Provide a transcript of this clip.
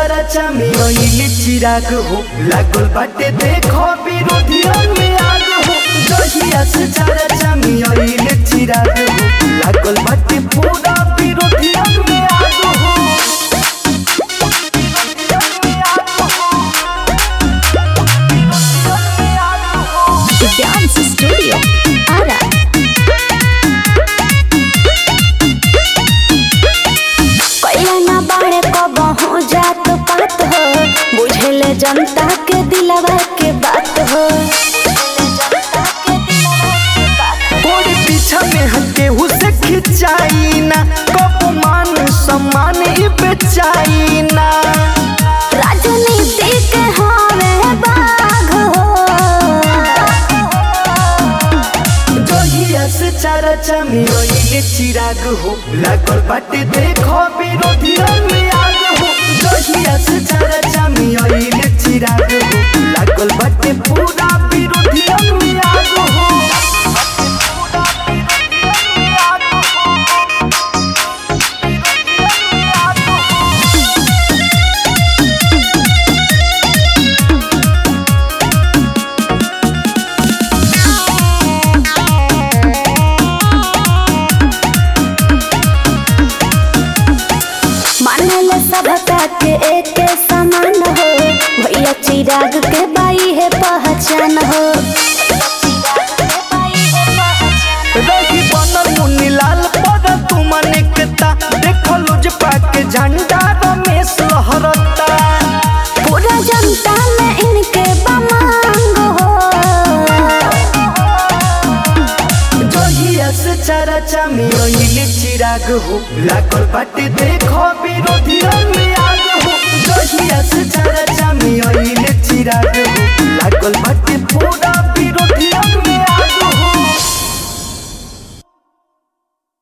चारा चामी ओइले चिराग हो लागल बाटे देखो विरोधियन में आग हो जहिया से चारा चामी ओइले चिराग हो लागल बाटे पूरा विरोधियन में आग हो Dance Studio. Ara. कैला ना बाड़े कब हो जात पात हो बुझेले जनता के दिलवा के बात हो थोड़ी पीछा में हटे हुसे खिंचाई ना कप मान सम्मान ही बेचाई ना राजनीति के हवे बाघ हो जहिया से चारा चामी ओइले चिराग हो लागल बाटे देखो विरोधियन में आग हो जहिया से चारा चामी ओइले चिराग हो लागल बाटे पूरा विरोधियन में आग हो मानल सभता के एक समान हो भैया चिराग के बाई है पहचान हो रही बनल मुनीलाल पर तुम निकता देखो लुज पाके झंडा रमेश लहरता पूरा जनता में इनके बमांग हो जहिया से चारा चामी ओइले चिराग हो लागल बाटे देखो विरोधियन में आग हो जहिया से चारा चामी ओइले चिराग हो लागल बाटे पूरा विरोध